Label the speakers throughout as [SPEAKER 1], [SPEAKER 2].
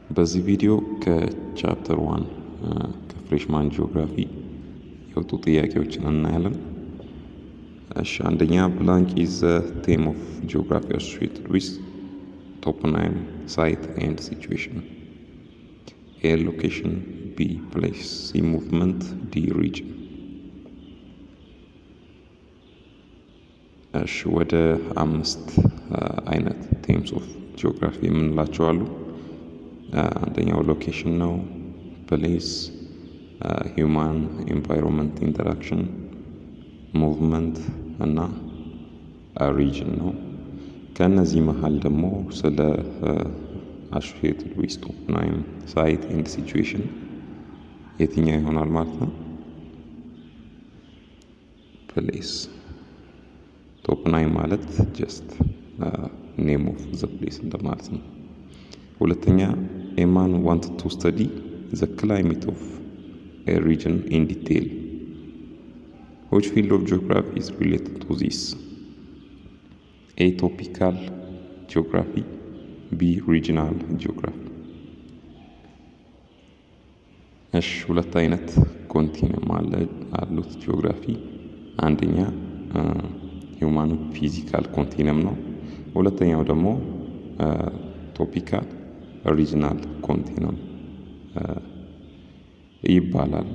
[SPEAKER 1] በዚህ ቪዲዮ ከቻፕተር ዋን ከፍሬሽማን ጂኦግራፊ የወጡ ጥያቄዎችን እናያለን። እሺ አንደኛ ብላንክ ኢዝ ዘ ቴም ኦፍ ጂኦግራፊ አሶሺየትድ ዊዝ ቶፖናይም ሳይት ኤንድ ሲቹዌሽን ኤ ሎኬሽን ቢ ፕሌስ ሲ ሙቭመንት ዲ ሪጅን እሺ ወደ አምስት አይነት ቴምስ ኦፍ ጂኦግራፊ የምንላቸው አሉ። አንደኛው ሎኬሽን ነው፣ ፕሌስ፣ ሂውማን ኤንቫይሮንመንት ኢንተራክሽን፣ ሙቭመንት እና ሪጅን ነው። ከእነዚህ መሀል ደግሞ ስለ አሶሺየትድ ዊዝ ቶፖናይም ሳይት ኤንድ ሲቹዌሽን የትኛው ይሆናል ማለት ነው? ፕሌስ ቶፖናይም ማለት ጀስት ኔም ኦፍ ዘ ፕሌስ እንደማለት ነው። ሁለተኛ ኤማን ዋንት ቱ ስተዲ ዘ ክላይሜት ኦፍ ኤ ሪጅን ኢን ዲቴል ዊች ፊልድ ኦፍ ጂኦግራፊ ኢዝ ሪሌትድ ቱ ዚስ ኤ ቶፒካል ጂኦግራፊ ቢ ሪጂናል ጂኦግራፊ። እሺ ሁለት አይነት ኮንቲነም አለ አሉት ጂኦግራፊ አንደኛ ሂውማን ፊዚካል ኮንቲነም ነው። ሁለተኛው ደግሞ ቶፒካል ሪጅናል ኮንቲነም ይባላል።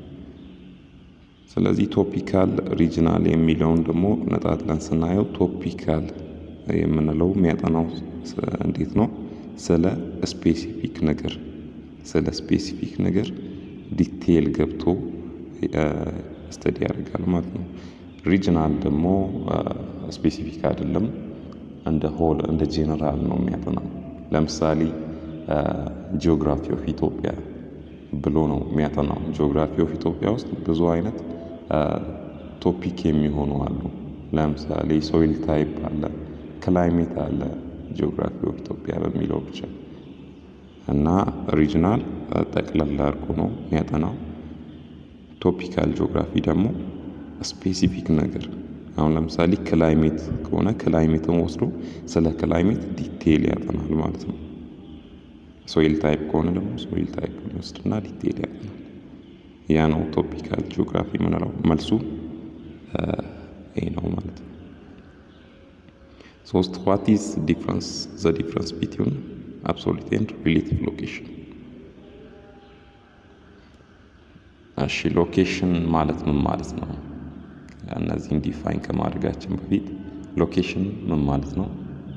[SPEAKER 1] ስለዚህ ቶፒካል ሪጅናል የሚለውን ደግሞ ነጣጥለን ስናየው ቶፒካል የምንለው የሚያጠናው እንዴት ነው? ስለ ስፔሲፊክ ነገር ስለ ስፔሲፊክ ነገር ዲቴይል ገብቶ ስተዲ ያደርጋል ማለት ነው። ሪጅናል ደግሞ ስፔሲፊክ አይደለም፣ እንደ ሆል እንደ ጄኔራል ነው የሚያጠናው። ለምሳሌ ጂኦግራፊ ኦፍ ኢትዮጵያ ብሎ ነው የሚያጠናው። ጂኦግራፊ ኦፍ ኢትዮጵያ ውስጥ ብዙ አይነት ቶፒክ የሚሆኑ አሉ። ለምሳሌ ሶይል ታይፕ አለ፣ ክላይሜት አለ። ጂኦግራፊ ኦፍ ኢትዮጵያ በሚለው ብቻ እና ሪጅናል ጠቅለል አድርጎ ነው የሚያጠናው። ቶፒካል ጂኦግራፊ ደግሞ ስፔሲፊክ ነገር አሁን ለምሳሌ ክላይሜት ከሆነ ክላይሜትን ወስዶ ስለ ክላይሜት ዲቴይል ያጠናል ማለት ነው። ሶይል ታይፕ ከሆነ ደግሞ ሶይል ታይፕ ይወስድና ዲቴይል ያጠናል። ያ ነው ቶፒካል ጂኦግራፊ የምንለው። መልሱ ይህ ነው ማለት ነው። ሶስት ዋት ኢዝ ዲፍረንስ ዘ ዲፍረንስ ቢትዊን አብሶሉት ኤንድ ሪሌቲቭ ሎኬሽን እሺ ሎኬሽን ማለት ምን ማለት ነው? እነዚህን ዲፋይን ከማድረጋችን በፊት ሎኬሽን ምን ማለት ነው?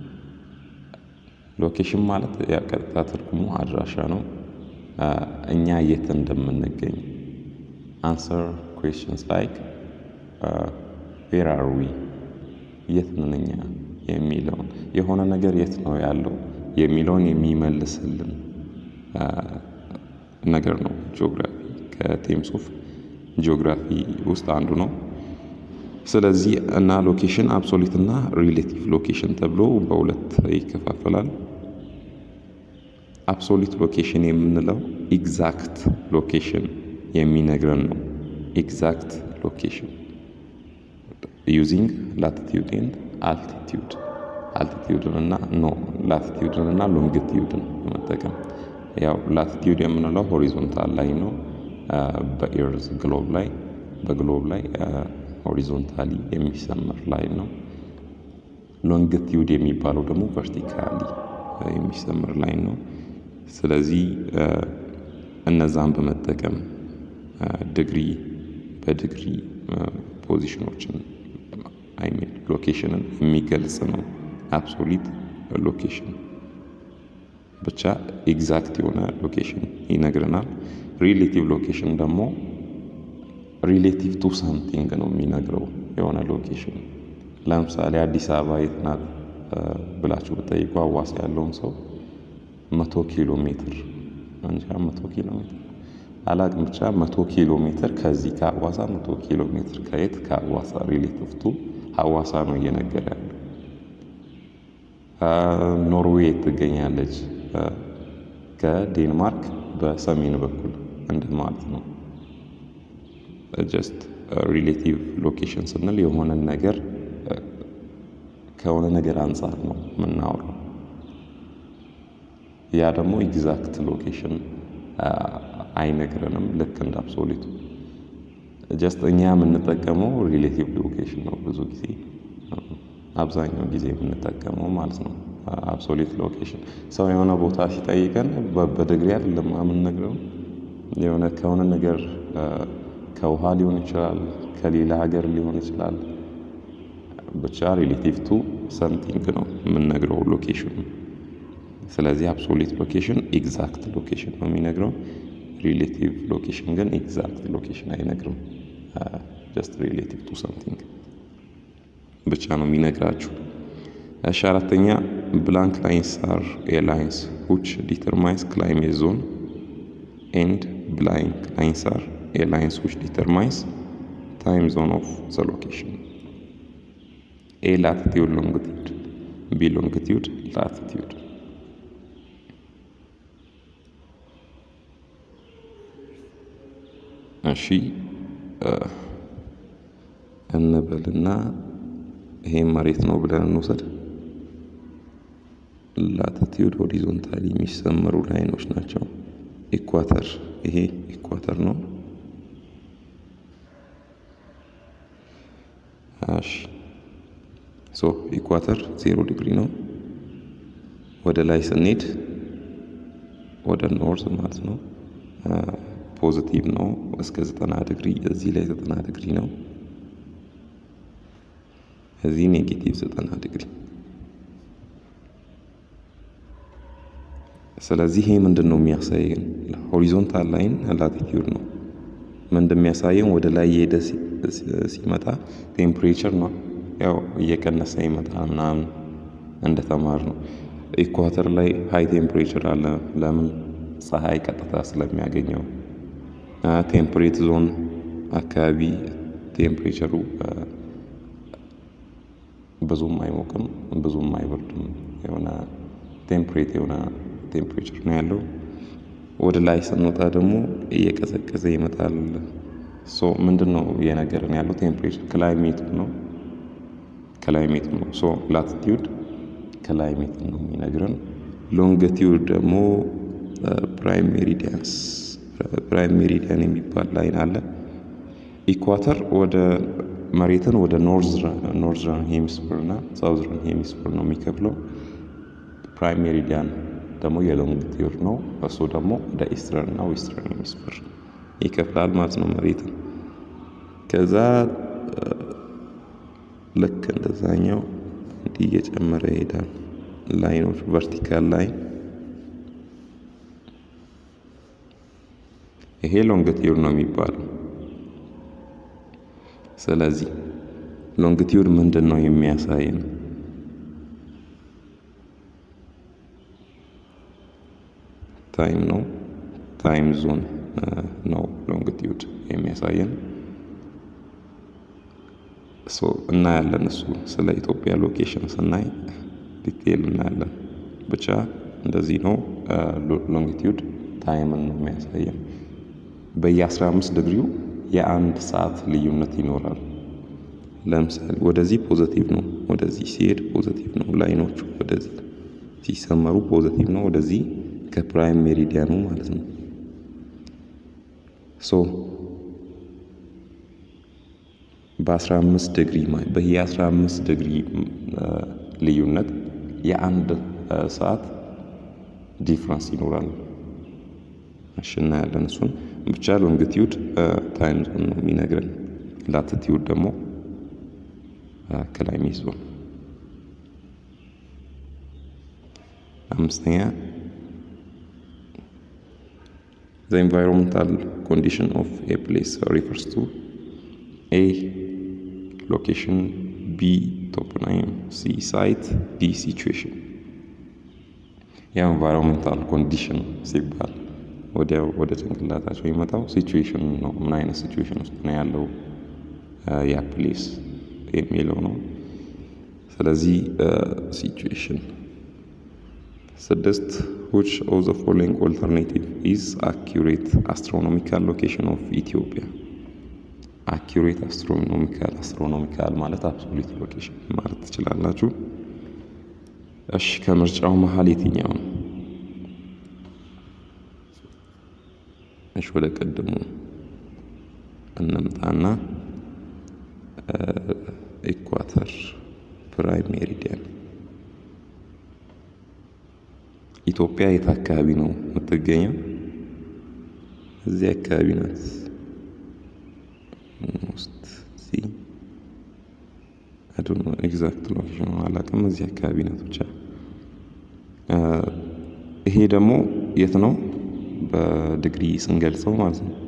[SPEAKER 1] ሎኬሽን ማለት ቀጥታ ትርጉሙ አድራሻ ነው። እኛ የት እንደምንገኝ አንሰር ኩዌስችንስ ላይክ ዌር አር ዊ የት ነን እኛ የሚለውን የሆነ ነገር የት ነው ያለው የሚለውን የሚመልስልን ነገር ነው ጂኦግራፊ ከቴምስ ኦፍ ጂኦግራፊ ውስጥ አንዱ ነው። ስለዚህ እና ሎኬሽን አብሶሉት እና ሪሌቲቭ ሎኬሽን ተብሎ በሁለት ይከፋፈላል። አብሶሉት ሎኬሽን የምንለው ኤግዛክት ሎኬሽን የሚነግረን ነው። ኤግዛክት ሎኬሽን ዩዚንግ ላቲቲዩድ ኤንድ አልቲቲዩድ አልቲቲዩድን እና ኖ ላቲቲዩድን እና ሎንግቲዩድን በመጠቀም ያው ላቲቲዩድ የምንለው ሆሪዞንታል ላይ ነው በኤርዝ ግሎብ ላይ በግሎብ ላይ ሆሪዞንታሊ የሚሰመር ላይ ነው። ሎንግቲዩድ የሚባለው ደግሞ ቨርቲካሊ የሚሰመር ላይ ነው። ስለዚህ እነዛን በመጠቀም ዲግሪ በዲግሪ ፖዚሽኖችን አይሚን ሎኬሽንን የሚገልጽ ነው አብሶሊት ሎኬሽን ብቻ ኤግዛክት የሆነ ሎኬሽን ይነግረናል። ሪሌቲቭ ሎኬሽን ደግሞ ሪሌቲቭ ቱ ሳምቲንግ ነው የሚነግረው የሆነ ሎኬሽን። ለምሳሌ አዲስ አበባ የት ናት ብላችሁ ብጠይቁ አዋሳ ያለውን ሰው መቶ ኪሎ ሜትር እንጃ መቶ ኪሎ ሜትር አላቅም ብቻ መቶ ኪሎ ሜትር ከዚህ ከአዋሳ መቶ ኪሎ ሜትር ከየት ከአዋሳ ሪሌቲቭ ቱ ሀዋሳ ነው እየነገረ ያለው። ኖርዌይ ትገኛለች ከዴንማርክ በሰሜን በኩል እንደ ማለት ነው። ጀስት ሪሌቲቭ ሎኬሽን ስንል የሆነን ነገር ከሆነ ነገር አንጻር ነው የምናወራው። ያ ደግሞ ኤግዛክት ሎኬሽን አይነግረንም። ልክ እንደ አብሶሊቱ ጀስት እኛ የምንጠቀመው ሪሌቲቭ ሎኬሽን ነው ብዙ ጊዜ አብዛኛው ጊዜ የምንጠቀመው ማለት ነው። አብሶሊት ሎኬሽን ሰው የሆነ ቦታ ሲጠይቀን በድግሪ አይደለም የምንነግረው የሆነ ከሆነ ነገር ከውሃ ሊሆን ይችላል፣ ከሌላ ሀገር ሊሆን ይችላል። ብቻ ሪሌቲቭ ቱ ሰምቲንግ ነው የምንነግረው ሎኬሽኑ። ስለዚህ አብሶሊት ሎኬሽን ኤግዛክት ሎኬሽን ነው የሚነግረው። ሪሌቲቭ ሎኬሽን ግን ኤግዛክት ሎኬሽን አይነግርም። ጀስት ሪሌቲቭ ቱ ሰምቲንግ ብቻ ነው የሚነግራችሁ። እሺ አራተኛ ብላንክ ላይንስ አር ኤ ላይንስ ዊች ዲተርማይንስ ክላይሜት ዞን ኤንድ ብላንክ ላይንስ አር ኤ ላይንስ ዊች ዲተርማይንስ ታይም ዞን ኦፍ ዘ ሎኬሽን ኤ ላቲቲዩድ ሎንግቲዩድ ቢ ሎንግቲዩድ ላቲቲዩድ እሺ እንበልና ይሄ መሬት ነው ብለን እንውሰድ። ላቲቲዩድ ሆሪዞንታሊ የሚሰመሩ ላይኖች ናቸው። ኢኳተር ይሄ ኢኳተር ነው። እሺ ሶ ኢኳተር ዜሮ ዲግሪ ነው። ወደ ላይ ስንሄድ ወደ ኖርዝ ማለት ነው ፖዚቲቭ ነው እስከ ዘጠና ዲግሪ። እዚህ ላይ ዘጠና ዲግሪ ነው። እዚህ ኔጌቲቭ ዘጠና ዲግሪ። ስለዚህ ይሄ ምንድን ነው የሚያሳየን? ሆሪዞንታል ላይን ላቲቲዩድ ነው። ምን እንደሚያሳየን ወደ ላይ የሄደ ሲመጣ ቴምፕሬቸር ነው ያው እየቀነሰ ይመጣል ምናምን እንደተማር ነው። ኢኳተር ላይ ሃይ ቴምፕሬቸር አለ። ለምን? ፀሐይ ቀጥታ ስለሚያገኘው። ቴምፕሬት ዞን አካባቢ ቴምፕሬቸሩ ብዙም አይሞቅም፣ ብዙም አይበርድም። የሆነ ቴምፕሬት የሆነ ቴምፕሬቸር ነው ያለው። ወደ ላይ ስንወጣ ደግሞ እየቀዘቀዘ ይመጣል። ሶ ምንድን ነው እየነገረን ያለው ቴምፕሬቸር ክላይሜቱ ነው ክላይሜቱ ነው። ሶ ላቲቲዩድ ክላይሜት ነው የሚነግረን። ሎንግቲዩድ ደግሞ ፕራይም ሜሪዲያንስ ፕራይም ሜሪዲያን የሚባል ላይን አለ። ኢኳተር ወደ መሬትን ወደ ኖርዘርን ሄሚስፌር እና ሳውዝርን ሄሚስፌር ነው የሚከፍለው። ፕራይም ሜሪዲያን ደግሞ የሎንግቲዩድ ነው። እሱ ደግሞ ወደ ኢስተርን እና ዌስተርን ሄሚስፌር ይከፍላል ማለት ነው መሬትን። ከዛ ልክ እንደዛኛው እንዲህ እየጨመረ ይሄዳል። ላይኖች ቨርቲካል ላይን ይሄ ሎንግቲዩድ ነው የሚባለው። ስለዚህ ሎንግቲዩድ ምንድን ነው የሚያሳየን? ታይም ነው። ታይም ዞን ነው ሎንግቲዩድ የሚያሳየን። እናያለን። እሱ ስለ ኢትዮጵያ ሎኬሽን ስናይ ዲቴይል እናያለን። ብቻ እንደዚህ ነው። ሎንጊቲዩድ ታይምን ነው የሚያሳየን። በየ15 ዲግሪው የአንድ ሰዓት ልዩነት ይኖራል። ለምሳሌ ወደዚህ ፖዘቲቭ ነው፣ ወደዚህ ሲሄድ ፖዘቲቭ ነው። ላይኖቹ ወደዚህ ሲሰመሩ ፖዘቲቭ ነው፣ ወደዚህ ከፕራይም ሜሪዲያኑ ማለት ነው። ሶ በ15 ዲግሪ በየ15 ዲግሪ ልዩነት የአንድ ሰዓት ዲፍረንስ ይኖራል። እሺ እናያለን እሱን። ብቻ ሎንግቲዩድ ታይም ዞን ነው የሚነግረን። ላቲቲዩድ ደግሞ ክላይሜት ዞን። አምስተኛ ዘ ኤንቫይሮንመንታል ኮንዲሽን ኦፍ ኤ ፕሌስ ሪፈርስ ቱ ኤ ሎኬሽን፣ ቢ ቶፖናይም፣ ሲ ሳይት፣ ዲ ሲቹዌሽን። የኤንቫይሮንመንታል ኮንዲሽን ሲባል ወዲያው ወደ ጭንቅላታቸው የመጣው ሲቹዌሽን ነው። ምን አይነት ሲቹዌሽን ውስጥ ነው ያለው ያ ፕሌስ የሚለው ነው። ስለዚህ ሲቹዌሽን ስድስት which of the following alternative is accurate astronomical location of Ethiopia አኪሬት አስትሮኖሚካል አስትሮኖሚካል ማለት አብሶሉት ሎኬሽን ማለት ትችላላችሁ። እሺ ከምርጫው መሀል የትኛው ነው? እሺ ወደ ቀድሞ እንምጣና ኢኳተር ፕራይም ሜሪዲያን ኢትዮጵያ የት አካባቢ ነው የምትገኘው? እዚህ አካባቢ ናት። ውስጥ እዚህ አዶኖ ኤግዛክት ሎኬሽን አላውቅም። እዚህ አካባቢ ናት ብቻ። ይሄ ደግሞ የት ነው በዲግሪ ስንገልጸው ማለት ነው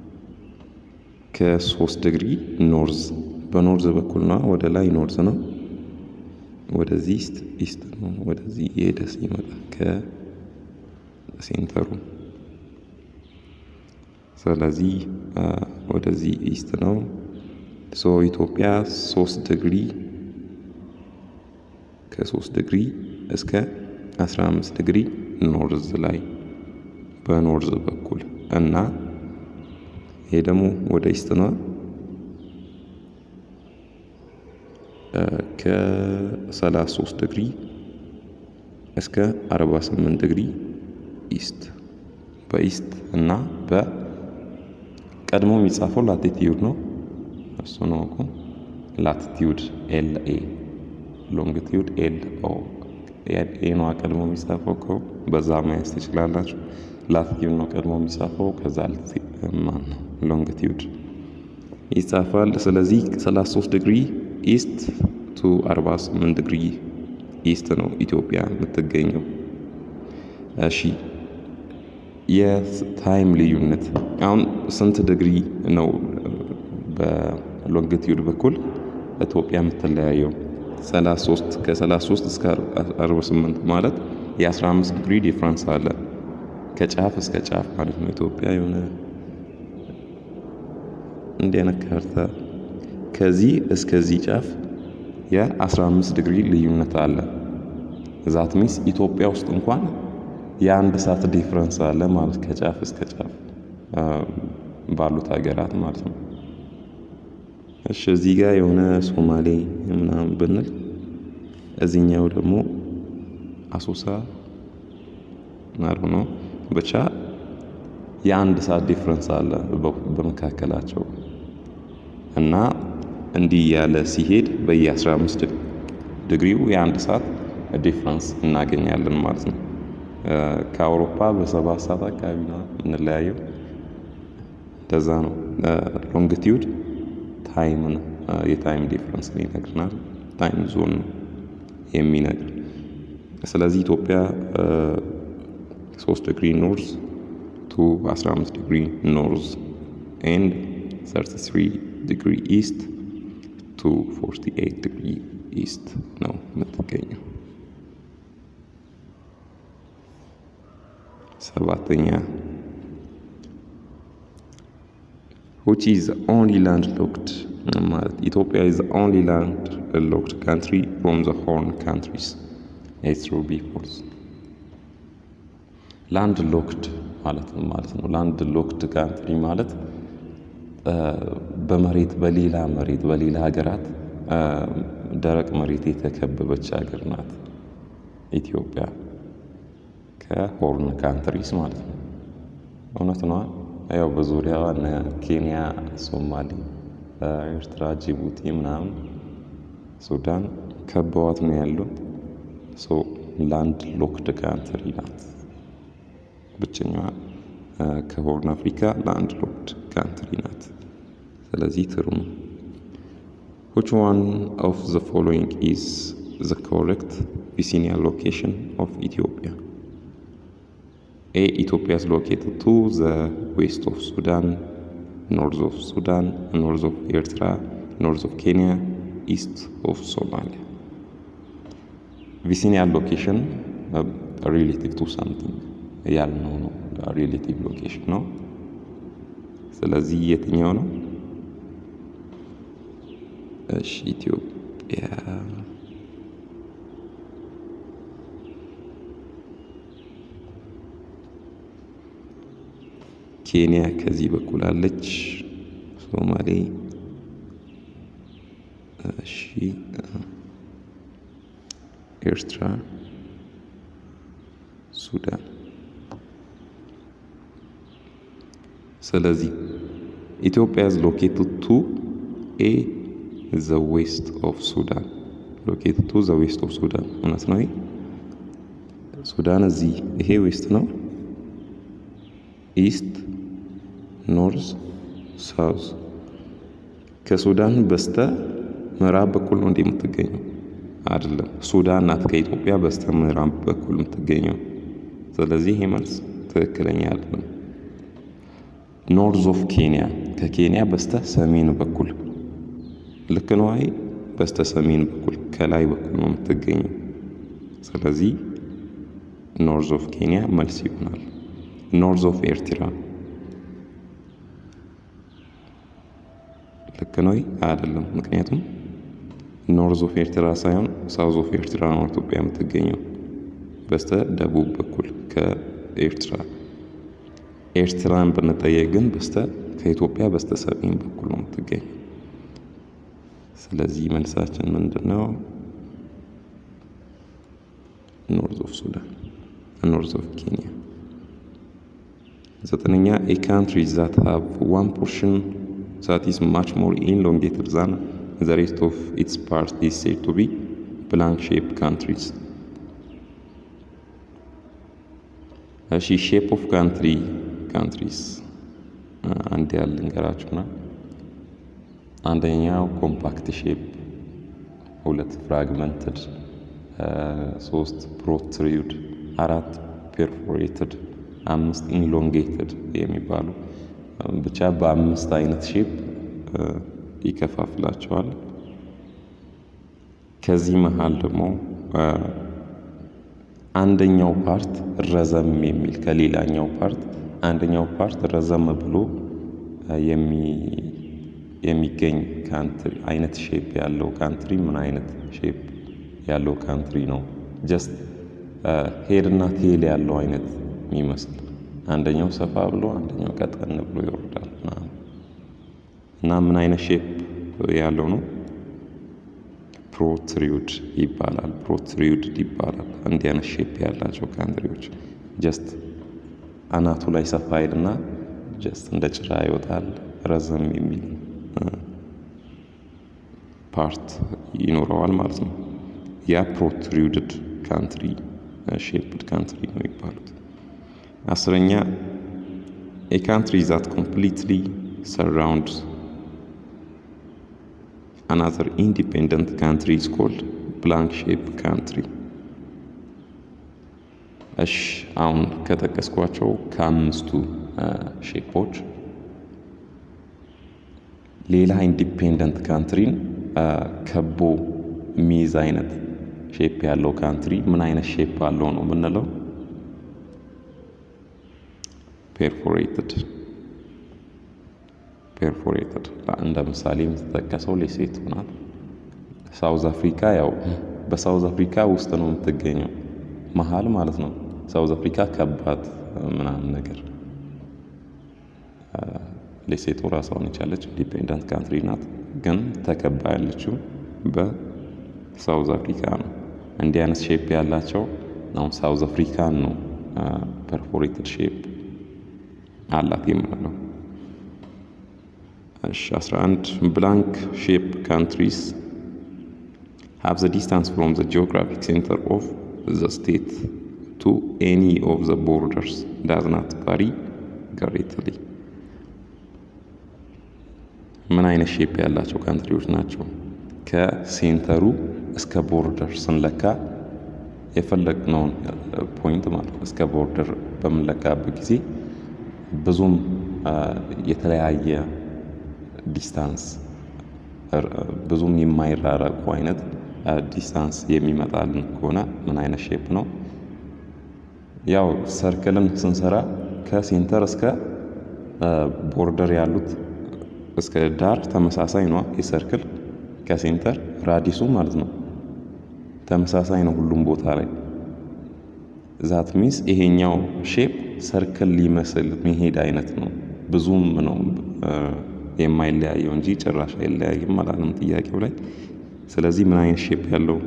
[SPEAKER 1] ከሶስት ዲግሪ ኖርዝ በኖርዝ በኩል ነው። ወደ ላይ ኖርዝ ነው። ወደዚህ ኢስት ኢስት ነው። ወደዚህ የሄደ ሲመጣ ከሴንተሩ ስለዚህ ወደዚህ ኢስት ነው። ሶ ኢትዮጵያ ሶስት ዲግሪ ከሶስት ዲግሪ እስከ አስራ አምስት ዲግሪ ኖርዝ ላይ በኖርዝ በኩል እና ይሄ ደግሞ ወደ ኢስት ነው ከ33 ዲግሪ እስከ 48 ዲግሪ ኢስት በኢስት እና በቀድሞ የሚጻፈው ላቲቲዩድ ነው። እሱ ነው እኮ ላቲቲዩድ ኤል ኤ ሎንግቲዩድ ኤል ኦ ኤ ነው ቀድሞ የሚጻፈው እኮ በዛ ማየት ትችላላችሁ። ላቲቲዩድ ነው ቀድሞ የሚጻፈው ከዛ ማን ነው ሎንግቲዩድ ይጻፋል። ስለዚህ 33 ዲግሪ ኢስት ቱ 48 ዲግሪ ኢስት ነው ኢትዮጵያ የምትገኘው። እሺ የታይም ልዩነት አሁን ስንት ዲግሪ ነው በሎንግቲዩድ በኩል ኢትዮጵያ የምትለያየው? 33 ከ33 እስከ 48 ማለት የ15 ዲግሪ ዲፍረንስ አለ ከጫፍ እስከ ጫፍ ማለት ነው። ኢትዮጵያ የሆነ እንዲህ አይነት ካርታ ከዚህ እስከዚህ ጫፍ የ15 ዲግሪ ልዩነት አለ። ዛት ሚንስ ኢትዮጵያ ውስጥ እንኳን የአንድ ሰዓት ዲፍረንስ አለ ማለት ከጫፍ እስከ ጫፍ ባሉት ሀገራት ማለት ነው። እሺ እዚህ ጋር የሆነ ሶማሌ ምናምን ብንል እዚህኛው ደግሞ አሶሳ ናሩ ነው ብቻ የአንድ ሰዓት ዲፍረንስ አለ በመካከላቸው እና እንዲህ ያለ ሲሄድ በየ15 ዲግሪው የአንድ ሰዓት ዲፍረንስ እናገኛለን ማለት ነው። ከአውሮፓ በሰባት ሰዓት አካባቢ ነው የምንለያየው። እንደዛ ነው። ሎንግቲዩድ ታይም ነው፣ የታይም ዲፍረንስ ይነግርናል። ታይም ዞን ነው የሚነግር። ስለዚህ ኢትዮጵያ 3 ዲግሪ ኖርዝ ቱ 15 ዲግሪ ኖርዝ ኤንድ 33 ዲግሪ ኢስት ቱ 48 ዲግሪ ኢስት ነው የምትገኘው። ሰባተኛ which is the only landlocked ማለት ኢትዮጵያ is the only landlocked country from the horn countries it's true be false ላንድ ሎክድ ማለት ነው ማለት ነው ላንድ ሎክድ ካንትሪ ማለት በመሬት በሌላ መሬት በሌላ ሀገራት ደረቅ መሬት የተከበበች ሀገር ናት ኢትዮጵያ ከሆርን ካንትሪስ ማለት ነው። እውነት ነዋ። ያው በዙሪያዋ እነ ኬንያ፣ ሶማሌ፣ ኤርትራ፣ ጅቡቲ ምናምን ሱዳን ከበዋት ነው ያሉት። ሶ ላንድ ሎክድ ካንትሪ ናት። ብቸኛዋ ከሆርን አፍሪካ ላንድ ሎክድ ካንትሪ ናት። ስለዚህ ትሩ ነው። which one of the following is the correct vicinal location of Ethiopia? A. Ethiopia is located to the west of Sudan, north of Sudan, north of Eritrea, north of Kenya, east of Somalia. Vicinal location uh, relative to something ያልነው ነው ሪሌቲቭ ሎኬሽን ነው። ስለዚህ የትኛው ነው? እሺ ኢትዮጵያ ኬንያ ከዚህ በኩል አለች። ሶማሌ እሺ፣ ኤርትራ፣ ሱዳን ስለዚህ ኢትዮጵያ is located to a the west of Sudan located to the west of Sudan እውነት ነው። ሱዳን እዚህ ይሄ ዌስት ነው። ኢስት፣ ኖርዝ፣ ሳውዝ ከሱዳን በስተ ምዕራብ በኩል ነው እንደ የምትገኘው አይደለም። ሱዳን ናት ከኢትዮጵያ በስተ ምዕራብ በኩል የምትገኘው። ስለዚህ ይሄ መልስ ትክክለኛ አይደለም። ኖርዝ ኦፍ ኬንያ ከኬንያ በስተ ሰሜን በኩል ልክ ነው። አይ በስተ ሰሜን በኩል ከላይ በኩል ነው የምትገኘው። ስለዚህ ኖርዝ ኦፍ ኬንያ መልስ ይሆናል። ኖርዝ ኦፍ ኤርትራ ልክ ነው አይደለም። ምክንያቱም ኖርዝ ኦፍ ኤርትራ ሳይሆን ሳውዝ ኦፍ ኤርትራ ነው ኢትዮጵያ የምትገኘው በስተ ደቡብ በኩል ከኤርትራ ኤርትራን ብንጠየቅ ግን በስተ ከኢትዮጵያ በስተ ሰሜን በኩል ነው የምትገኘው። ስለዚህ መልሳችን ምንድን ነው? ኖርዝ ኦፍ ሱዳን፣ ኖርዝ ኦፍ ኬንያ። ዘጠነኛ ኤ ካንትሪ ዛት ሃቭ ዋን ፖርሽን ዛት ኢዝ ማች ሞር ኢንሎንጌትድ ዛን ዘ ሬስት ኦፍ ኢትስ ፓርት ኢዝ ሴድ ቱ ቢ ብላንክ ሼፕ ካንትሪዝ። እሺ ሼፕ ኦፍ ካንትሪ ካንትሪስ አንድ ያህል ልንገራችሁና አንደኛው ኮምፓክት ሼፕ፣ ሁለት ፍራግመንትድ፣ ሶስት ፕሮትሪዩድ፣ አራት ፔርፎሬትድ፣ አምስት ኢንሎንጌትድ የሚባሉ ብቻ በአምስት አይነት ሼፕ ይከፋፍላቸዋል። ከዚህ መሀል ደግሞ አንደኛው ፓርት ረዘም የሚል ከሌላኛው ፓርት አንደኛው ፓርት ረዘም ብሎ የሚገኝ ካንትሪ አይነት ሼፕ ያለው ካንትሪ ምን አይነት ሼፕ ያለው ካንትሪ ነው? ጀስት ሄድ እና ቴል ያለው አይነት የሚመስል አንደኛው ሰፋ ብሎ አንደኛው ቀጠን ብሎ ይወርዳል እና ምን አይነት ሼፕ ያለው ነው? ፕሮትሪዩድ ይባላል። ፕሮትሪዩድ ይባላል። እንዲህ አይነት ሼፕ ያላቸው ካንትሪዎች ጀስት አናቱ ላይ ሰፋ ይልና ጀስት እንደ ጭራ ይወጣል። ረዘም የሚል ፓርት ይኖረዋል ማለት ነው። ያ ፕሮትሪዩድድ ካንትሪ ሼፕድ ካንትሪ ነው የሚባሉት። አስረኛ ኤ ካንትሪ ዛት ኮምፕሊትሊ ሰራውንድ አናዘር ኢንዲፔንደንት ካንትሪ ኢዝ ኮልድ ብላንክ ሼፕ ካንትሪ። እሽ አሁን ከጠቀስኳቸው ከአምስቱ ሼፖች ሌላ ኢንዲፔንደንት ካንትሪን ከቦ የሚይዝ አይነት ሼፕ ያለው ካንትሪ ምን አይነት ሼፕ አለው ነው የምንለው? ፔርፎሬትድ ፔርፎሬትድ እንደ ምሳሌ የምትጠቀሰው ሌሴቶ ናት። ሳውዝ አፍሪካ ያው በሳውዝ አፍሪካ ውስጥ ነው የምትገኘው መሀል ማለት ነው። ሳውዝ አፍሪካ ከባድ ምናምን ነገር ሌሴቶ ራሷን የቻለች ኢንዲፔንደንት ካንትሪ ናት፣ ግን ተከባ ያለችው በሳውዝ አፍሪካ ነው። እንዲህ አይነት ሼፕ ያላቸው አሁን ሳውዝ አፍሪካን ነው ፐርፎሬትድ ሼፕ አላት የምንለው። እሺ 11 ብላንክ ሼፕ ካንትሪስ have the distance from the geographic center of the state to any of the borders does not vary greatly ምን አይነት ሼፕ ያላቸው ካንትሪዎች ናቸው? ከሴንተሩ እስከ ቦርደር ስንለካ የፈለግነውን ፖይንት ማለት ነው እስከ ቦርደር በምንለካበት ጊዜ ብዙም የተለያየ ዲስታንስ ብዙም የማይራረቁ አይነት ዲስታንስ የሚመጣልን ከሆነ ምን አይነት ሼፕ ነው? ያው ሰርክልን ስንሰራ ከሴንተር እስከ ቦርደር ያሉት እስከ ዳር ተመሳሳይ ነው። የሰርክል ከሴንተር ራዲሱ ማለት ነው ተመሳሳይ ነው ሁሉም ቦታ ላይ። ዛት ሚንስ ይሄኛው ሼፕ ሰርክል ሊመስል መሄድ አይነት ነው። ብዙም ነው የማይለያየው እንጂ ጭራሽ አይለያይም አላለም ጥያቄው ላይ። ስለዚህ ምን አይነት ሼፕ ያለው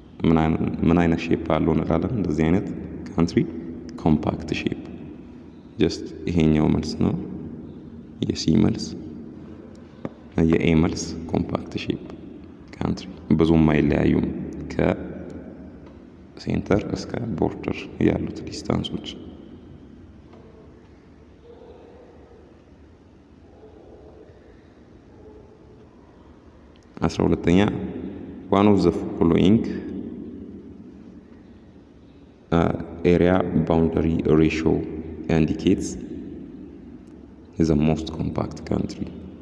[SPEAKER 1] ምን አይነት ሼፕ አለው እንላለን። እንደዚህ አይነት ካንትሪ ኮምፓክት ሼፕ ጀስት ይሄኛው መልስ ነው የሲ መልስ የኤ መልስ ኮምፓክት ሼፕ ካንትሪ ብዙም አይለያዩም ከሴንተር እስከ ቦርደር ያሉት ዲስታንሶች አስራ ሁለተኛ ዋን ኦፍ ዘ ፎሎዊንግ ኤሪያ ባውንደሪ ሬሽዮ ኢንዲኬትስ ዘ ሞስት ኮምፓክት ካንትሪ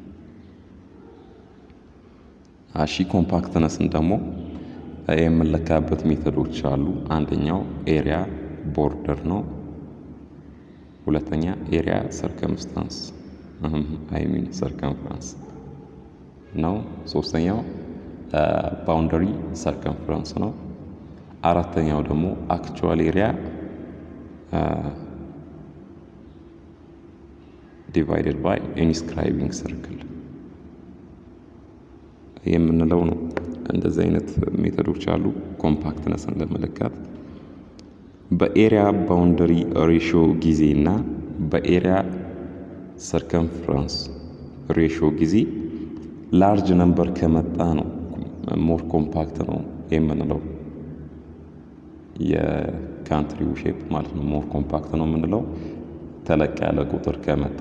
[SPEAKER 1] አሺ ኮምፓክትነስን ደግሞ የምንለካበት ሜተዶች አሉ። አንደኛው ኤሪያ ቦርደር ነው። ሁለተኛ ኤሪያ ሰርከምስታንስ አይሚን ሰርከምፍራንስ ነው። ሶስተኛው ባውንደሪ ሰርከምፍራንስ ነው። አራተኛው ደግሞ አክቹዋል ኤሪያ ዲቫይደድ ባይ ኢንስክራይቢንግ ሰርክል የምንለው ነው። እንደዚህ አይነት ሜተዶች አሉ ኮምፓክትነስን ለመለካት በኤሪያ ባውንደሪ ሬሽዮ ጊዜ እና በኤሪያ ሰርከምፍራንስ ሬሽዮ ጊዜ ላርጅ ነምበር ከመጣ ነው ሞር ኮምፓክት ነው የምንለው። የካንትሪው ሼፕ ማለት ነው ሞር ኮምፓክት ነው የምንለው ተለቅ ያለ ቁጥር ከመጣ።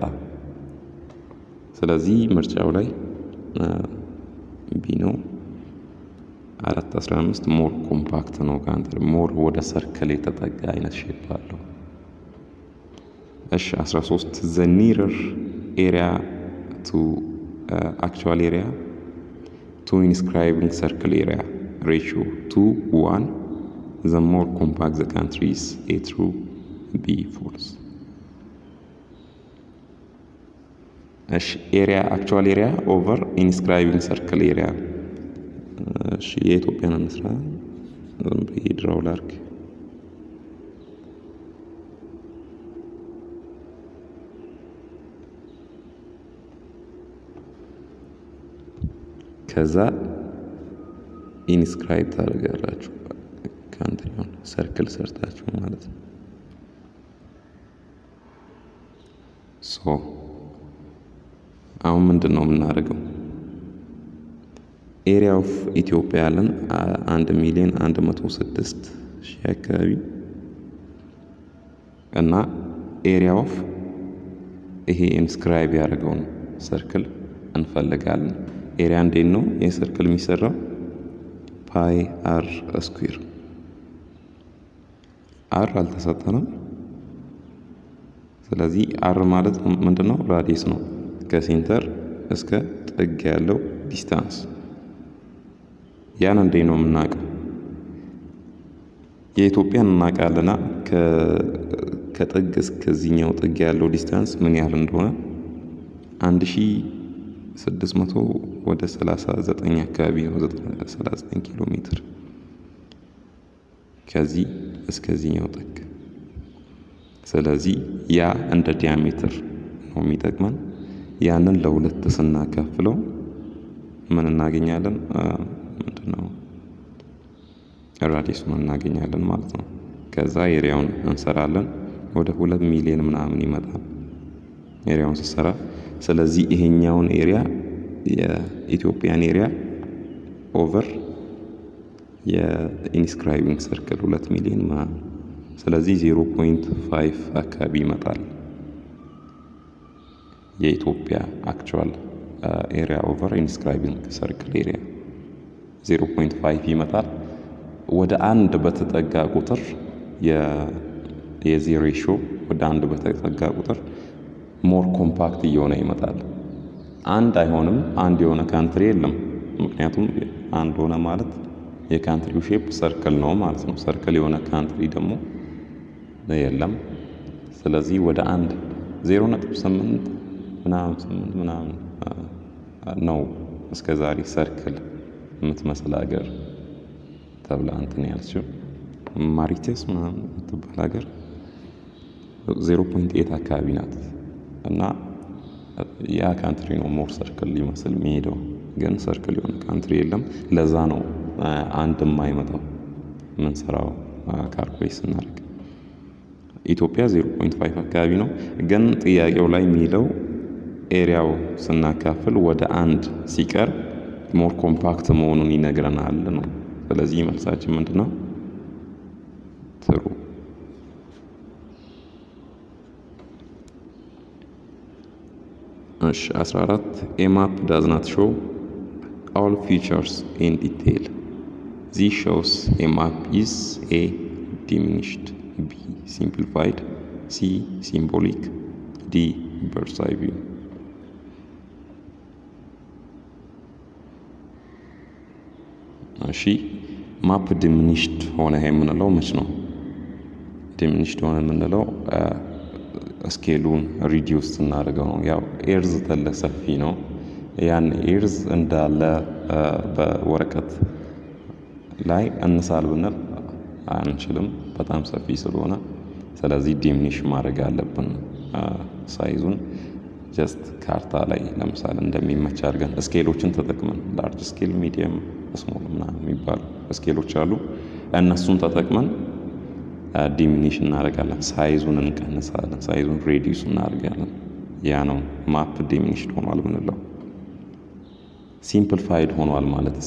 [SPEAKER 1] ስለዚህ ምርጫው ላይ ቢ ነው። አራት አስራ አምስት ሞር ኮምፓክት ነው ካንትሪ ሞር ወደ ሰርክል የተጠጋ አይነት ሼፕ አለው። እሺ አስራ ሶስት ዘ ኒረር ኤሪያ ቱ አክቹዋል ኤሪያ ቱ ኢንስክራይቢንግ ሰርክል ኤሪያ ሬሽዮ ቱ ዋን ዘ ሞር ኮምፓክት ዘ ካንትሪስ ኤ ትሩ ቢ ፎልስ። እሺ ኤሪያ አክቹዋል ኤሪያ ኦቨር ኢንስክራይቢንግ ሰርክል ኤሪያ። እሺ የኢትዮጵያን እንስራ። ዝም ብዬ ድራው ላርግ። ከዛ ኢንስክራይብ ታደርጋላችሁ ካንትሪውን ሰርክል ሰርታችሁ ማለት ነው። ሶ አሁን ምንድን ነው የምናደርገው? ኤሪያ ኦፍ ኢትዮጵያ ያለን አንድ ሚሊዮን አንድ መቶ ስድስት ሺህ አካባቢ እና ኤሪያ ኦፍ ይሄ ኢንስክራይብ ያደረገውን ሰርክል እንፈልጋለን። ኤሪያ እንዴት ነው ይህ ሰርክል የሚሰራው? ፓይ አር ስኩዌር አር አልተሰጠንም። ስለዚህ አር ማለት ምንድን ነው? ራዲየስ ነው ከሴንተር እስከ ጥግ ያለው ዲስታንስ። ያን እንዴ ነው የምናውቀው? የኢትዮጵያን እናውቃለና ከጥግ እስከዚህኛው ጥግ ያለው ዲስታንስ ምን ያህል እንደሆነ አንድ ሺ ስድስት መቶ ወደ ሰላሳ ዘጠኝ አካባቢ ነው። ሰላሳ ዘጠኝ ኪሎ ሜትር ከዚህ እስከዚህኛው ጥግ። ስለዚህ ያ እንደ ዲያሜትር ነው የሚጠቅመን። ያንን ለሁለት ስናካፍለው ምን እናገኛለን? ምንድን ነው ራዲየሱን እናገኛለን ማለት ነው። ከዛ ኤሪያውን እንሰራለን። ወደ ሁለት ሚሊዮን ምናምን ይመጣል ኤሪያውን ስሰራ። ስለዚህ ይሄኛውን ኤሪያ የኢትዮጵያን ኤሪያ ኦቨር የኢንስክራይቢንግ ሰርክል ሁለት ሚሊዮን ምናምን ስለዚህ ዜሮ ፖይንት ፋይቭ አካባቢ ይመጣል የኢትዮጵያ አክቹዋል ኤሪያ ኦቨር ኢንስክራይቢንግ ሰርክል ኤሪያ ዜሮ ፖይንት ፋይቭ ይመጣል። ወደ አንድ በተጠጋ ቁጥር የዚህ ሬሾ ወደ አንድ በተጠጋ ቁጥር ሞር ኮምፓክት እየሆነ ይመጣል። አንድ አይሆንም። አንድ የሆነ ካንትሪ የለም። ምክንያቱም አንድ ሆነ ማለት የካንትሪው ሼፕ ሰርክል ነው ማለት ነው። ሰርክል የሆነ ካንትሪ ደግሞ የለም። ስለዚህ ወደ አንድ ዜሮ ነጥብ ስምንት ምናምን ስምንት ምናምን ነው እስከ ዛሬ ሰርክል የምትመስል ሀገር ተብላ እንትን ያልችው ማሪቴስ ምናምን የምትባል ሀገር ዜሮ ፖይንት ኤት አካባቢ ናት እና ያ ካንትሪ ነው ሞር ሰርክል ሊመስል የሚሄደው ግን ሰርክል የሆነ ካንትሪ የለም። ለዛ ነው አንድ የማይመጣው ምንሰራው ካልኩሌት ስናደርግ። ኢትዮጵያ 0.5 አካባቢ ነው። ግን ጥያቄው ላይ የሚለው ኤሪያው ስናካፍል ወደ አንድ ሲቀር ሞር ኮምፓክት መሆኑን ይነግረናል ነው። ስለዚህ መልሳችን ምንድን ነው? ትሩ እሺ 14 ኤ ማፕ ዳዝ ናት ሾው ኦል ፊቸርስ ኢን ዲቴይል ዚ ሾውስ ኤ ማፕ ኢዝ ኤ ዲሚኒሽድ ቢ ሲምፕሊፋይድ ሲ ሲምቦሊክ ዲ በርድስ አይ ቪው እሺ ማፕ ዲሚኒሽድ ሆነ የምንለው መች ነው? ዲሚኒሽድ ሆነ የምንለው ስኬሉን ሪዲዩስ ስናደርገው ነው። ያው ኤርዝ ተለ ሰፊ ነው። ያን ኤርዝ እንዳለ በወረቀት ላይ እንሳል ብንል አንችልም፣ በጣም ሰፊ ስለሆነ። ስለዚህ ዲሚኒሽ ማድረግ አለብን ሳይዙን ጀስት ካርታ ላይ ለምሳሌ እንደሚመች አድርገን ስኬሎችን ተጠቅመን ላርጅ ስኬል፣ ሚዲየም፣ ስሞል ምናምን የሚባሉ ስኬሎች አሉ። እነሱን ተጠቅመን ዲሚኒሽ እናደርጋለን። ሳይዙን እንቀንሳለን። ሳይዙን ሬዲዩስ እናደርጋለን። ያ ነው ማፕ ዲሚኒሽድ ሆኗል ምንለው። ሲምፕልፋይድ ሆኗል ማለትስ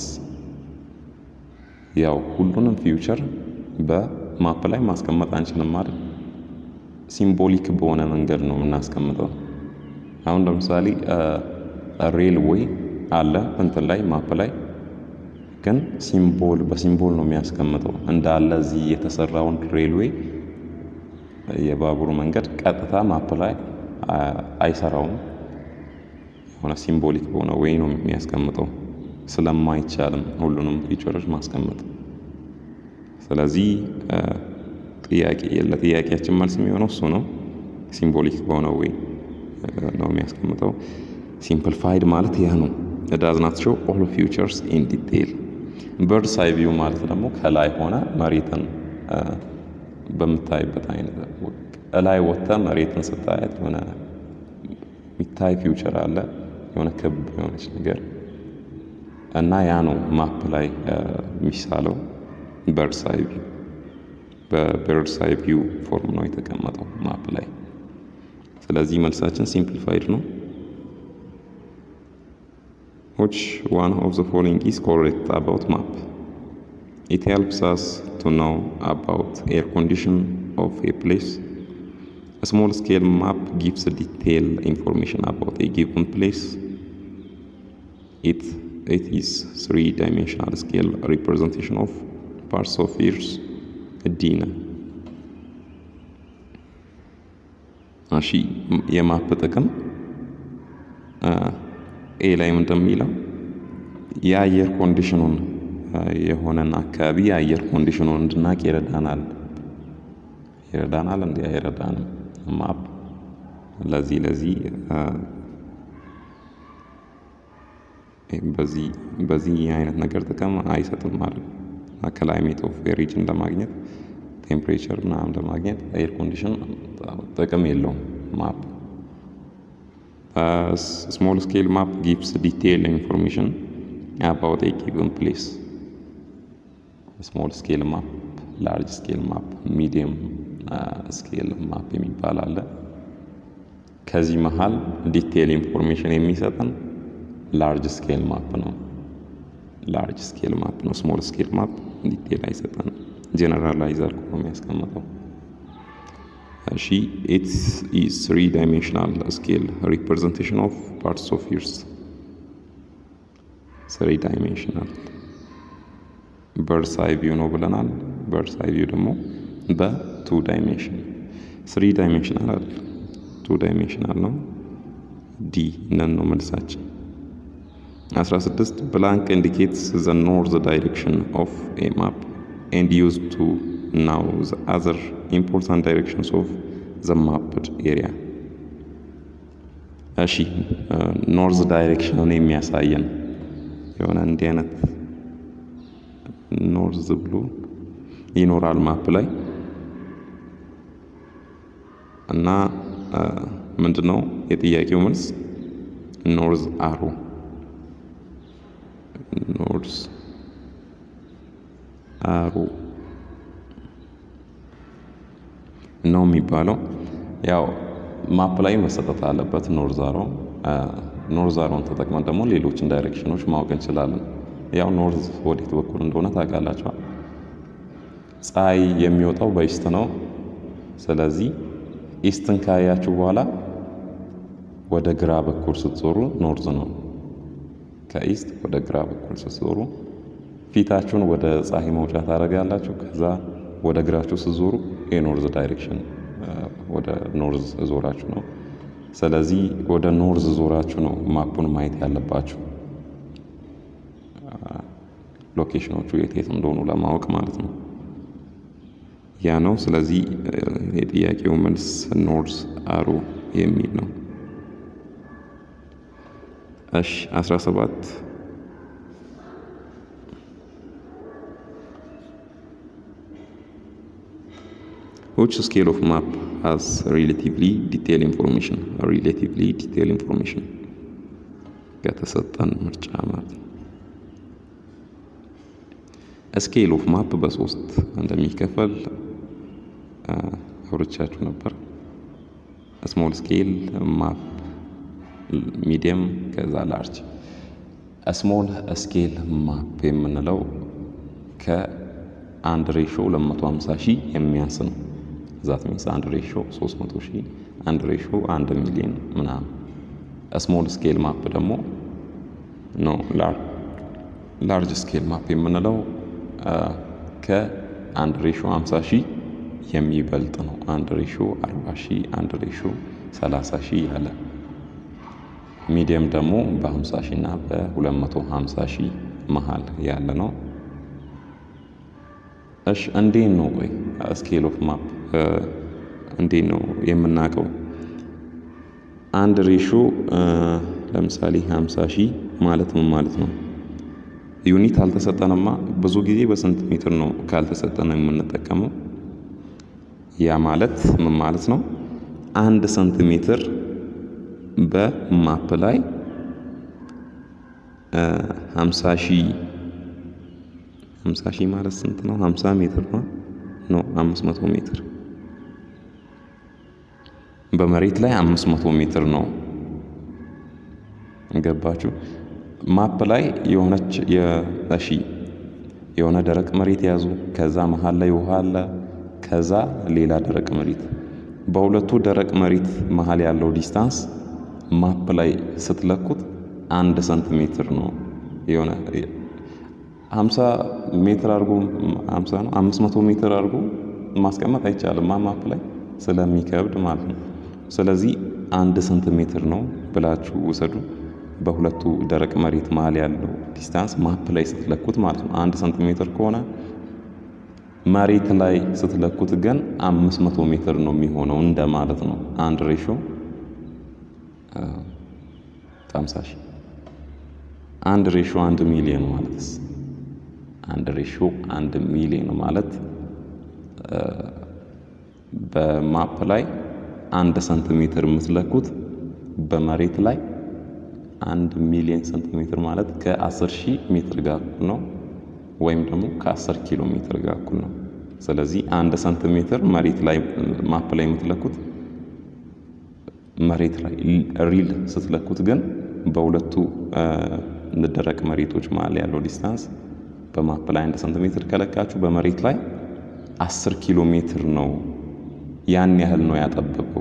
[SPEAKER 1] ያው ሁሉንም ፊውቸር በማፕ ላይ ማስቀመጥ አንችልም ማለት ሲምቦሊክ በሆነ መንገድ ነው የምናስቀምጠው። አሁን ለምሳሌ ሬልዌይ አለ እንትን ላይ ማፕ ላይ ግን ሲምቦል በሲምቦል ነው የሚያስቀምጠው እንዳለ እዚህ የተሰራውን ሬልዌይ የባቡር መንገድ ቀጥታ ማፕ ላይ አይሰራውም። የሆነ ሲምቦሊክ በሆነ ወይ ነው የሚያስቀምጠው ስለማይቻልም ሁሉንም ፊቸሮች ማስቀመጥ። ስለዚህ ጥያቄ ለጥያቄያችን መልስ የሚሆነው እሱ ነው። ሲምቦሊክ በሆነ ወይ ነው የሚያስቀምጠው። ሲምፕልፋይድ ማለት ያ ነው። ዳዝ ናት ሾው ኦል ፊውቸርስ ኢን ዲቴይል። በርድስ አይ ቪው ማለት ደግሞ ከላይ ሆነ መሬትን በምታይበት አይነት እላይ ወጥተ መሬትን ስታያት የሆነ የሚታይ ፊውቸር አለ የሆነ ክብ የሆነች ነገር እና ያ ነው ማፕ ላይ የሚሳለው በርድስ አይ ቪው። በበርድስ አይ ቪው ፎርም ነው የተቀመጠው ማፕ ላይ። ስለዚህ መልሳችን ሲምፕሊፋይድ ነው። which one of the following is correct about map? It helps us to know about air condition of a place. A small scale map gives detailed information about a given place. It, it is three-dimensional scale representation of parts of Earth's ዲነ እሺ የማፕ ጥቅም ኤ ላይ እንደሚለው የአየር ኮንዲሽኑን የሆነን አካባቢ የአየር ኮንዲሽኑን እንድናቅ ይረዳናል። ይረዳናል እንዲ አይረዳንም? ማፕ ለዚህ ለዚህ በዚህ በዚህ አይነት ነገር ጥቅም አይሰጥም ማለት ነው። ክላይሜት ኦፍ ሪጅን ለማግኘት ቴምፕሬቸር ምናምን ለማግኘት ኤር ኮንዲሽን ጥቅም የለውም ማፕ። ስሞል ስኬል ማፕ ጊቭስ ዲቴይል ኢንፎርሜሽን አባውት ኤ ጊቨን ፕሌስ። ስሞል ስኬል ማፕ፣ ላርጅ ስኬል ማፕ፣ ሚዲየም ስኬል ማፕ የሚባል አለ። ከዚህ መሀል ዲቴይል ኢንፎርሜሽን የሚሰጠን ላርጅ ስኬል ማፕ ነው። ላርጅ ስኬል ማፕ ነው። ስሞል ስኬል ማፕ ዲቴይል አይሰጠንም። ጀነራላይዝ አድርጎ ነው የሚያስቀምጠው። እሺ ኢትስ ኢዝ ትሪ ዳይሜንሽናል ስኬል ሪፕሬዘንቴሽን ኦፍ ፓርትስ ኦፍ ኢርስ ትሪ ዳይሜንሽናል በርድስ አይ ቪው ነው ብለናል። በርድስ አይ ቪው ደግሞ በቱ ዳይሜንሽን ትሪ ዳይሜንሽናል አይደል፣ ቱ ዳይሜንሽናል ነው። ዲ ነን ነው መልሳችን። 16 ብላንክ ኢንዲኬትስ ዘ ኖርዝ ዳይሬክሽን ኦፍ ኤ ማፕ ኤንድ ዩዝድ ቱ ናው ዘ አዘር ኢምፖርታንት ዳይሬክሽንስ ኦፍ ዘ ማፕድ ኤሪያ። እሺ ኖርዝ ዳይሬክሽንን የሚያሳየን የሆነ እንዲህ አይነት ኖርዝ ብሎ ይኖራል ማፕ ላይ እና ምንድነው የጥያቄው መልስ ኖርዝ አሮ ኖርዝ አሮ ነው የሚባለው። ያው ማፕ ላይ መሰጠት አለበት ኖርዝ አሮ። ኖርዝ አሮን ተጠቅመን ደግሞ ሌሎችን ዳይሬክሽኖች ማወቅ እንችላለን። ያው ኖርዝ ወዴት በኩል እንደሆነ ታውቃላችኋል። ፀሐይ የሚወጣው በኢስት ነው። ስለዚህ ኢስትን ካያችሁ በኋላ ወደ ግራ በኩል ስትዞሩ ኖርዝ ነው። ከኢስት ወደ ግራ በኩል ስትዞሩ ፊታችሁን ወደ ፀሐይ መውጫ ታደርጋላችሁ። ከዛ ወደ ግራችሁ ስትዞሩ የኖርዝ ዳይሬክሽን ወደ ኖርዝ ዞራችሁ ነው። ስለዚህ ወደ ኖርዝ ዞራችሁ ነው ማፑን ማየት ያለባችሁ ሎኬሽኖቹ የት የት እንደሆኑ ለማወቅ ማለት ነው። ያ ነው። ስለዚህ የጥያቄው መልስ ኖርዝ አሮ የሚል ነው። እሺ 17 which scale of map has relatively detailed information relatively detailed information ከተሰጠን ምርጫ ማለት ነው። ስኬል ኦፍ ማፕ በሶስት እንደሚከፈል አውርቻችሁ ነበር። ስሞል ስኬል ማፕ፣ ሚዲየም ከዛ ላርጅ። ስሞል ስኬል ማፕ የምንለው ከአንድ ሬሾ 250 ሺህ የሚያንስ ነው። ዛት ሚንስ አንድ ሬሾ 300 ሺህ አንድ ሬሾ አንድ ሚሊዮን ምናምን። ስሞል ስኬል ማፕ ደግሞ ኖ ላርጅ ስኬል ማፕ የምንለው ከአንድ ሬሾ 50 ሺህ የሚበልጥ ነው። አንድ ሬሾ 40 ሺህ አንድ ሬሾ 30 ሺህ ያለ። ሚዲየም ደግሞ በ50 ሺህ እና በ250 ሺህ መሀል ያለ ነው። እሺ እንዴት ነው ቆይ ስኬል ኦፍ ማፕ እንዴት ነው የምናውቀው? አንድ ሬሾ ለምሳሌ 50 ሺህ ማለት ምን ማለት ነው? ዩኒት አልተሰጠንማ። ብዙ ጊዜ በሴንቲሜትር ነው ካልተሰጠን የምንጠቀመው። ያ ማለት ምን ማለት ነው? አንድ ሴንቲሜትር በማፕ ላይ 50 ሺህ 50 ሺህ ማለት ስንት ነው? 50 ሜትር ነው ነው 500 ሜትር በመሬት ላይ 500 ሜትር ነው። ገባችሁ? ማፕ ላይ የሆነች የእሺ የሆነ ደረቅ መሬት ያዙ። ከዛ መሀል ላይ ውሃ አለ። ከዛ ሌላ ደረቅ መሬት። በሁለቱ ደረቅ መሬት መሀል ያለው ዲስታንስ ማፕ ላይ ስትለኩት አንድ ሰንቲሜትር ነው። የሆነ 50 ሜትር አድርጎ 50 ነው 500 ሜትር አድርጎ ማስቀመጥ አይቻልም ማፕ ላይ ስለሚከብድ ማለት ነው። ስለዚህ አንድ ሰንቲሜትር ነው ብላችሁ ውሰዱ። በሁለቱ ደረቅ መሬት መሀል ያለው ዲስታንስ ማፕ ላይ ስትለኩት ማለት ነው። አንድ ሰንቲሜትር ከሆነ መሬት ላይ ስትለኩት ግን አምስት መቶ ሜትር ነው የሚሆነው እንደ ማለት ነው። አንድ ሬሾ ሃምሳ ሺህ አንድ ሬሾ አንድ ሚሊዮን ማለትስ አንድ ሬሾ አንድ ሚሊዮን ማለት በማፕ ላይ አንድ ሰንቲሜትር የምትለኩት በመሬት ላይ አንድ ሚሊዮን ሴንቲሜትር ማለት ከ10 ሺህ ሜትር ጋር እኩል ነው፣ ወይም ደግሞ ከ10 ኪሎ ሜትር ጋር እኩል ነው። ስለዚህ አንድ ሴንቲሜትር መሬት ላይ ማፕ ላይ የምትለኩት መሬት ላይ ሪል ስትለኩት ግን በሁለቱ ደረቅ መሬቶች መሀል ያለው ዲስታንስ በማፕ ላይ አንድ ሴንቲሜትር ከለካችሁ በመሬት ላይ 10 ኪሎ ሜትር ነው። ያን ያህል ነው ያጠበበው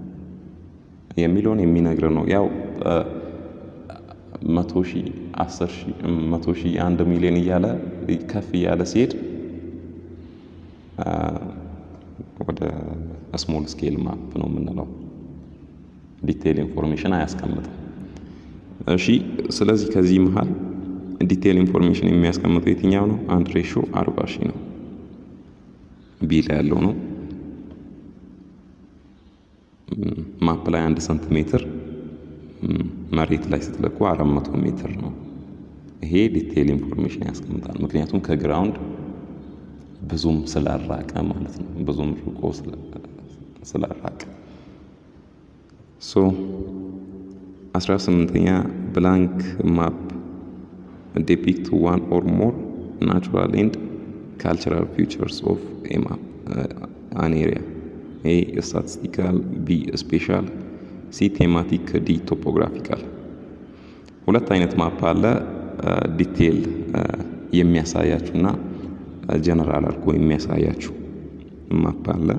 [SPEAKER 1] የሚለውን የሚነግር ነው ያው መቶ ሺህ አስር ሺህ መቶ ሺህ አንድ ሚሊዮን እያለ ከፍ እያለ ሲሄድ ወደ ስሞል ስኬል ማፕ ነው የምንለው። ዲቴይል ኢንፎርሜሽን አያስቀምጥም። እሺ፣ ስለዚህ ከዚህ መሀል ዲቴይል ኢንፎርሜሽን የሚያስቀምጠው የትኛው ነው? አንድ ሬሾ አርባ ሺህ ነው። ቢ ላይ ያለው ነው። ማፕ ላይ አንድ ሰንቲሜትር መሬት ላይ ስትለኩ አራት መቶ ሜትር ነው። ይሄ ዲቴይል ኢንፎርሜሽን ያስቀምጣል። ምክንያቱም ከግራውንድ ብዙም ስላራቀ ማለት ነው። ብዙም ርቆ ስላራቀ ሶ አስራ ስምንተኛ ብላንክ ማፕ ዴፒክት ዋን ኦር ሞር ናቹራል ኤንድ ካልቸራል ፊውቸርስ ኦፍ አን ኤሪያ ኤ ስታቲስቲካል፣ ቢ ስፔሻል፣ ሲ ቴማቲክ፣ ዲ ቶፖግራፊካል። ሁለት አይነት ማፕ አለ። ዲቴይል የሚያሳያችሁ እና ጀነራል አድርጎ የሚያሳያችሁ ማፕ አለ።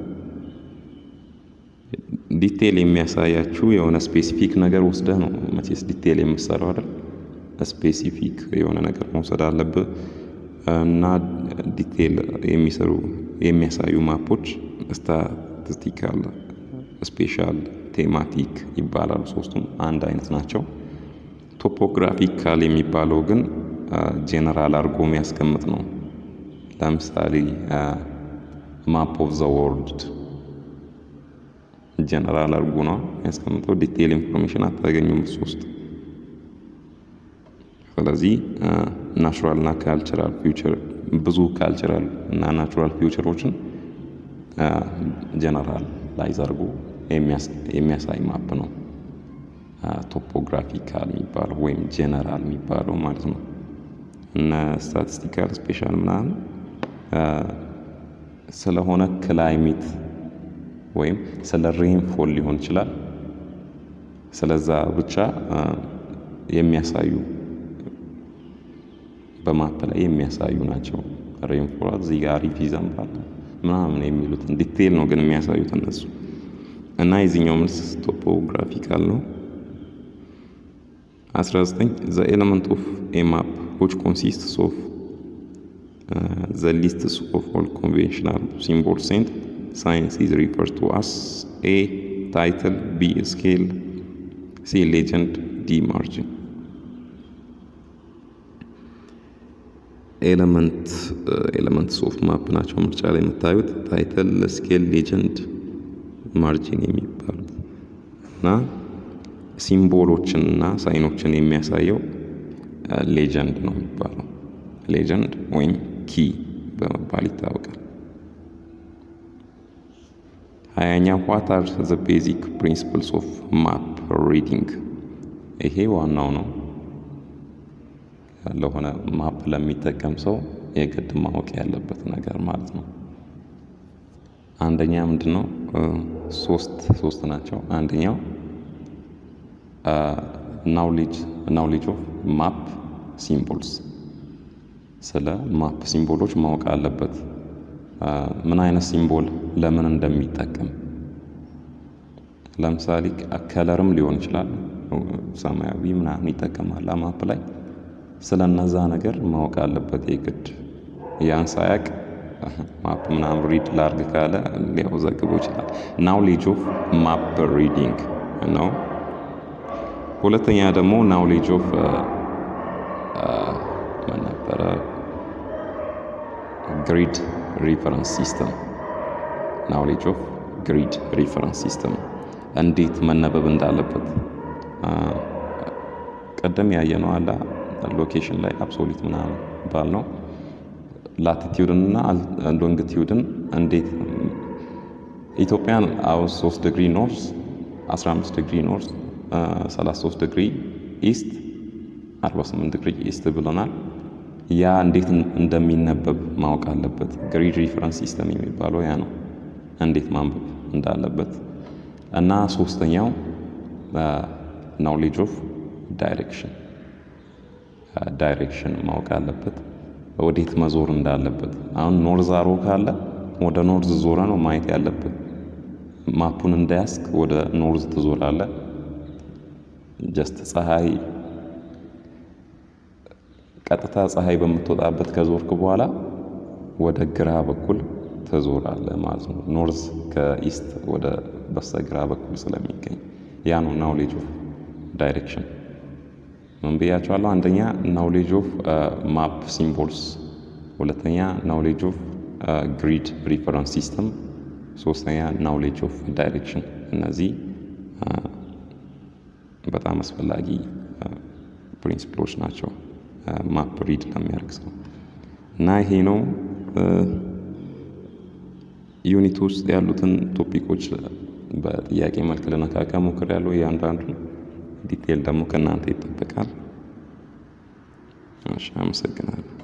[SPEAKER 1] ዲቴይል የሚያሳያችሁ የሆነ ስፔሲፊክ ነገር ወስደህ ነው መቼስ ዲቴይል የምሰራው አይደል? ስፔሲፊክ የሆነ ነገር መውሰድ አለብህ እና ዲቴይል የሚሰሩ የሚያሳዩ ማፖች ስታቲስቲካል፣ ስፔሻል፣ ቴማቲክ ይባላሉ። ሶስቱም አንድ አይነት ናቸው። ቶፖግራፊካል የሚባለው ግን ጄነራል አድርጎ የሚያስቀምጥ ነው። ለምሳሌ ማፕ ኦፍ ዘ ወርልድ ጀነራል አድርጎ ነው የሚያስቀምጠው። ዲቴይል ኢንፎርሜሽን አታገኙም እሱ ውስጥ። ስለዚህ ናቹራል እና ካልቸራል ፊውቸር ብዙ ካልቸራል እና ናቹራል ፊውቸሮችን ጀነራል ላይዝ አድርጎ የሚያሳይ ማፕ ነው ቶፖግራፊካል የሚባለው ወይም ጄነራል የሚባለው ማለት ነው። እነ ስታቲስቲካል ስፔሻል ምናምን ስለሆነ ክላይሜት ወይም ስለ ሬንፎል ሊሆን ይችላል። ስለዛ ብቻ የሚያሳዩ በማፕ ላይ የሚያሳዩ ናቸው። ሬንፎል እዚህ ጋር አሪፍ ይዘንባል ምናምን የሚሉትን ዲቴይል ነው ግን የሚያሳዩት እነሱ እና የዚህኛው መልስ ቶፖግራፊካል ነው። 19 ዘ ኤለመንት ኦፍ ኤ ማፕ ዊች ኮንሲስትስ ኦፍ ዘ ሊስትስ ኦፍ ኦል ኮንቬንሽናል ሲምቦልስ ኤንድ ሳይንስ ኢዝ ሪፈርድ ቱ አስ ኤ ታይትል፣ ቢ ስኬል፣ ሲ ሌጀንድ፣ ዲ ማርጂን። ኤለመንት ኤለመንትስ ኦፍ ማፕ ናቸው ምርጫ ላይ የምታዩት ታይትል፣ ስኬል፣ ሌጀንድ፣ ማርጂን የሚባሉት እና ሲምቦሎችን እና ሳይኖችን የሚያሳየው ሌጀንድ ነው የሚባለው። ሌጀንድ ወይም ኪ በመባል ይታወቃል። ሀያኛ ዋት አር ዘ ቤዚክ ፕሪንሲፕልስ ኦፍ ማፕ ሪዲንግ። ይሄ ዋናው ነው ለሆነ ማፕ ለሚጠቀም ሰው የግድ ማወቅ ያለበት ነገር ማለት ነው። አንደኛ ምንድን ነው? ሶስት ሶስት ናቸው። አንደኛው ናውሌጅ ናውሌጅ ኦፍ ማፕ ሲምቦልስ ስለ ማፕ ሲምቦሎች ማወቅ አለበት። ምን አይነት ሲምቦል ለምን እንደሚጠቀም ለምሳሌ ከለርም ሊሆን ይችላል። ሰማያዊ ምናምን ይጠቀማል ማፕ ላይ ስለ እነዛ ነገር ማወቅ አለበት የግድ። ያን ሳያቅ ማፕ ምናምን ሪድ ላርግ ካለ ሊያወዛግበው ይችላል። ናውሌጅ ኦፍ ማፕ ሪዲንግ ነው። ሁለተኛ ደግሞ ናውሌጅ ኦፍ ምን ነበረ ግሪድ ሪፈረንስ ሲስተም ናውሌጅ ኦፍ ግሪድ ሪፈረንስ ሲስተም እንዴት መነበብ እንዳለበት ቀደም ያየነው አለ ሎኬሽን ላይ አብሶሊት ምናምን ባል ነው ላቲቲዩድን እና ሎንግቲዩድን እንዴት ኢትዮጵያን አውስ 3 ዲግሪ ኖርስ 15 ዲግሪ ኖርስ 33 ዲግሪ ኢስት 48 ዲግሪ ኢስት ብሎናል። ያ እንዴት እንደሚነበብ ማወቅ አለበት። ግሪድ ሪፈረንስ ሲስተም የሚባለው ያ ነው፣ እንዴት ማንበብ እንዳለበት እና ሶስተኛው ናውሌጅ ኦፍ ዳይሬክሽን ዳይሬክሽን ማወቅ አለበት፣ ወዴት መዞር እንዳለበት። አሁን ኖርዝ አሮ ካለ ወደ ኖርዝ ዞረ ነው ማየት ያለበት። ማፑን እንዳያስክ ወደ ኖርዝ ትዞራለ። ጀስት ፀሐይ ቀጥታ ፀሐይ በምትወጣበት ከዞርክ በኋላ ወደ ግራ በኩል ትዞራለ ማለት ነው። ኖርዝ ከኢስት ወደ በስተግራ በኩል ስለሚገኝ ያ ነው ናውሌጅ ኦፍ ዳይሬክሽን። ምን ብያቸዋለሁ? አንደኛ ናውሌጅ ኦፍ ማፕ ሲምቦልስ፣ ሁለተኛ ናውሌጅ ኦፍ ግሪድ ሪፈረንስ ሲስተም፣ ሶስተኛ ናውሌጅ ኦፍ ዳይሬክሽን። እነዚህ በጣም አስፈላጊ ፕሪንሲፕሎች ናቸው ማፕ ሪድ ለሚያደርግ ሰው እና ይሄ ነው ዩኒት ውስጥ ያሉትን ቶፒኮች በጥያቄ መልክ ልነካካ ሞክሬያለሁ። እያንዳንዱን ዲቴል ደግሞ ከእናንተ ይጠበቃል። እሺ፣ አመሰግናለሁ።